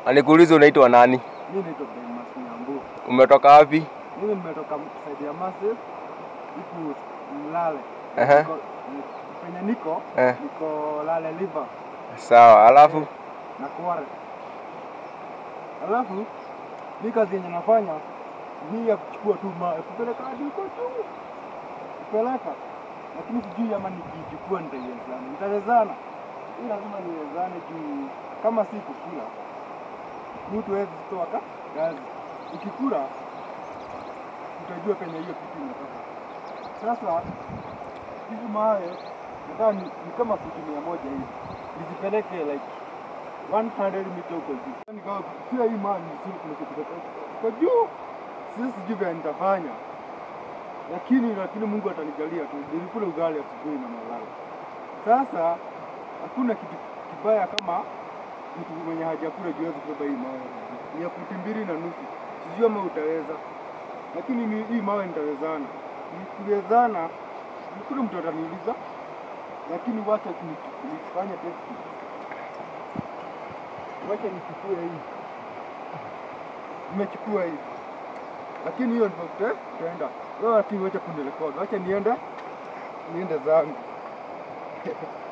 Nikuulize unaitwa nani? Mimi naitwa Demas Nyambu. Umetoka wapi? Mimi nimetoka side ya Massive huku Mlale. Ehe. Niko- ni- Penye niko Eh. niko Lale Liver Sawa, alafu na Kware. Alafu mi kazi yenye nafanya ni ya kuchukua tu mawe kupeleka hadi huko tu kupeleka, lakini sijui ama nikichukua nitaiwezana. Nitawezana, hii lazima niwezane juu kama si kukula mtu hawezi kutoa ka kazi. Ukikula utajua penye hiyo kitu inatoka. Sasa hizi mawe nataka ni, ni kama futi mia moja hivi nizipeleke like 100 mita huko juu. Yaani kama pia hii mawe ni nzuri kuliko kutoka kwa juu. Sisi sijui vile nitafanya, lakini lakini Mungu atanijalia tu. Nilikula ugali asubuhi na malala. Sasa hakuna kitu kibaya kama mtu mwenye hajakula juu hawezi kubeba hii mawe. Ni ya futi mbili na nusu, sijui ama utaweza, lakini ni- hii mawe nitawezana. Nikiwezana, kuna mtu ataniuliza, lakini wacha ni- nifanye test. Wacha nichukue hii, nimechukua hii, lakini hiyo ndio tuta- tutaenda. Wewe lakini wacha kunirekodi, wacha niende niende zangu.